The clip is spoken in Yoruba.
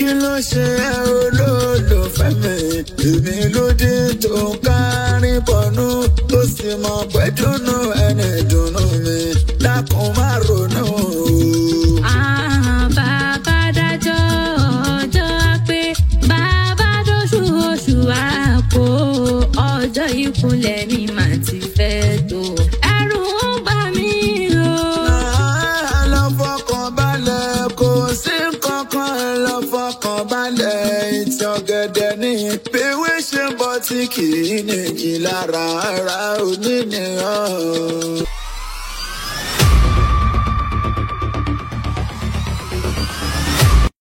kí ló ṣe ẹ́ olólùfẹ́ mi èmi ló dé tó ń kárí bọ̀nú tó sì mọ pé dùnú ẹni dùnú mi dákun má ronú o. Ah, bàbá dájọ́ ọjọ́ pé bàbá dóṣù oṣù àpò ọjọ́ ìkúnlẹ̀ mi mà ti fẹ́ tó. ẹ̀rù ń bà mí o. ẹ lọ fọkàn balẹ̀ kò sí kankan ẹ lọ fọkàn balẹ̀ ìtì ọ̀gẹ̀dẹ̀ ní ìpéwé ṣe bọ́ tí kì í nìjì lára ara oníníyàn.